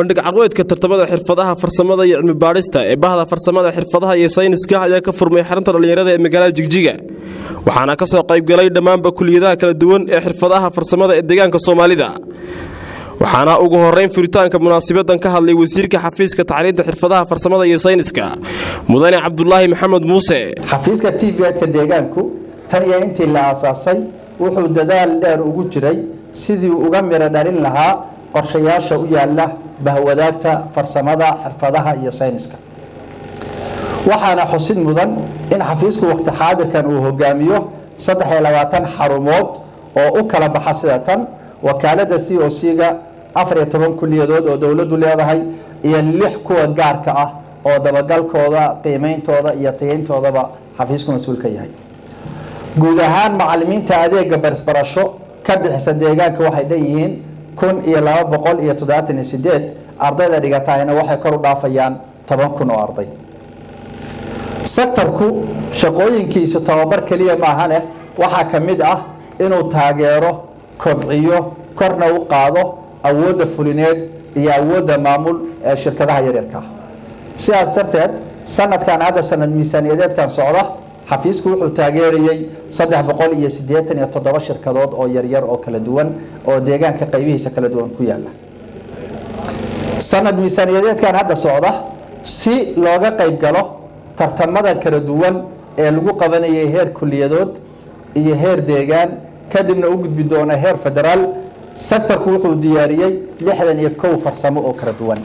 bandhig carweedka tartamada xirfadaha farsamada iyo cilmi baadhista ee bahda farsamada xirfadaha iyo sayniska ayaa ka furmay xarunta dhallinyarada ee magaalada jigjiga waxaana ka soo qaybgalay dhammaanba kuliyadaha kala duwan ee xirfadaha farsamada ee deegaanka soomaalida waxaana ugu horeyn furitaanka munaasabadan ka hadlay wasiirka xafiiska tacliinta xirfadaha farsamada iyo sayniska mudane cabdulaahi maxamed muuse xafiiska t v-ka deegaanku tan iyo intii la aasaasay wuxuu dadaal dheer ugu jiray sidii uga miro dhalin lahaa qorshayaasha u yaala bahwadaagta farsamada xirfadaha iyo sayniska waxaana xusid mudan in xafiisku waqti xaadirkan uu hogaamiyo saddex iyo labaatan xarumood oo u kala baxa sida tan wakaalada c o c-ga afar iyo toban kuliyadood oo dowladdu leedahay iyo lix kuwa gaarka ah oo dabagalkooda qiimeyntooda iyo tageyntoodaba xafiisku mas-uul ka yahay guud ahaan macalimiinta adeega barisbarasho ka bixisa deegaanka waxay dhanyihiin kun iyo laba boqol iyo toddobaatan iyo sideed ardayda dhigatahayna waxay kor u dhaafayaan toban kun oo arday sektarku shaqooyinkiisu tababar keliya maahane waxaa ka mid ah inuu taageero kobciyo korna u qaado awoodda fulineed iyo awoodda maamul ee shirkadaha yaryarka ah sidaas darteed sanadkan hadda sanad miisaaniyadeedkan socda xafiisku wuxuu taageerayey saddex boqol iyo siddeetan iyo toddoba shirkadood oo yaryar oo kala duwan oo deegaanka qaybihiisa kala duwan ku yaala sanad miisaaniyadeedkan hadda socda si looga qayb galo tartamada kala duwan ee lagu qabanayay heer kuliyadood iyo heer deegaan kadibna u gudbi doona heer federaal sektarku wuxuu diyaariyey lixdan iyo kow farsamo oo kala duwan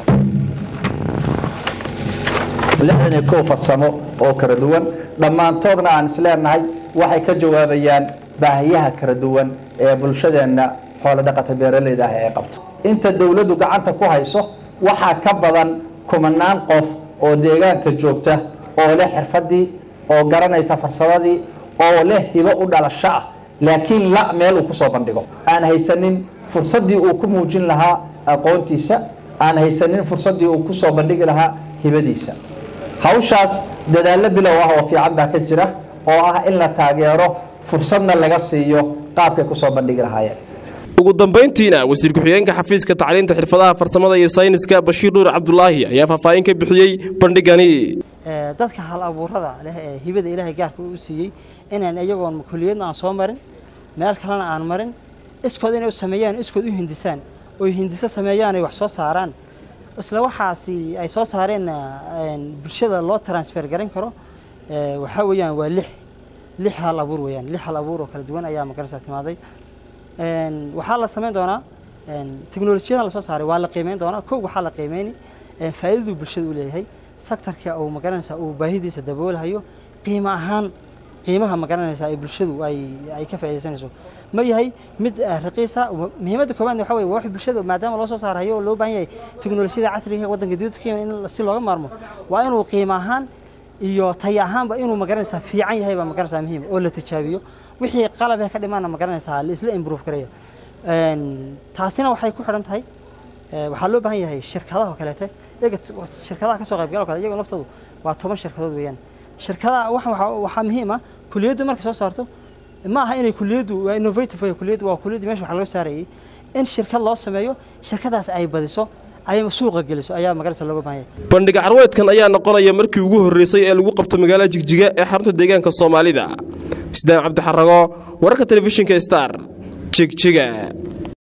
lixdan iyo kow farsamo oo kala duwan dhammaantoodna aan isleenahay waxay ka jawaabayaan baahiyaha kala duwan ee bulshadeenna xoolo dhaqata beeraleyda ah ee qabto inta dowladdu gacanta ku hayso waxaa ka badan kumanaan qof oo deegaanka joogta oo leh xirfadii oo garanaysa farsamadii oo leh hibo u dhalasho ah laakiin la meel uu kusoo bandhigo aan haysanin fursaddii uu ku muujin lahaa aqoontiisa aan haysanin fursaddii uu kusoo bandhigi lahaa hibadiisa hawshaas dadaallo bilow ah oo fiican baa ka jira oo ah in la taageero fursadna laga siiyo qaabkay kusoo bandhigi lahaayeen ugu dambayntiina wasiir ku-xigeenka xafiiska tacliinta xirfadaha farsamada iyo sayniska bashiir nuur cabdulaahi ayaa faahfaahin ka bixiyey bandhigani dadka hal abuurada leh ee hibada ilaahay gaarka u siiyey inaan iyagoon kuliyadna aan soo marin meel kalena aan marin iskood inay u sameeyaan iskood u hindisaan oy hindiso sameeyaan ay wax soo saaraan isla waxaasi ay soo saareenna bulshada loo transfer garan karo waxaa weeyaan waa lix lix hal abuur weeyaan lix hal abuur oo kala duwan ayaa magarasa timaaday waxaa la samayn doonaa teknolojiyadan la soo saaray waa la qiimeyn doonaa kow waxaa la qiimeyni faa'iidadu bulshada u leeyahay sektarka uu magaranaysa uu baahidiisa daboolahayo qiimo ahaan qiimaha magaranaysa ay bulshadu ay ay ka faa'iidaysanayso ma yahay mid raqiisa muhiimadda koowaad waxa weeye wax bulshada maadaama loo soo saarayo oo loo baahan yahay teknolojiyada casriga ee waddanka dibadda ka in si looga maarmo waa inuu qiimo ahaan iyo tay ahaanba inuu magaranaysaa fiican yahay baa magaranaysaa muhiim oo la tijaabiyo wixii qalab ka dhimaana magaranaysaa la isla improve karaya taasina waxay ku xidhan tahay waxaa loo baahan yahay shirkadaha oo kaleete iyaga shirkadaha kasoo qaybgala kale iyagoo laftoodu waa toban shirkadood weeyaan shirkadaha waxaa muhiim ah kuliyaddu markay soo saarto ma aha inay kuliyaddu waa innovative way kuliyaddu waa kuliyaddu meesha wax laga saarayay in shirkad loo sameeyo shirkadaas ay badiso ay suuqa geliso ayaa magarasa looga baahan yahay bandhiga carweedkan ayaa noqonaya markii ugu horreysay ee lagu qabto magaalada jigjiga ee xarunta deegaanka soomaalida isdaan cabdixarago wararka telefishinka star jigjiga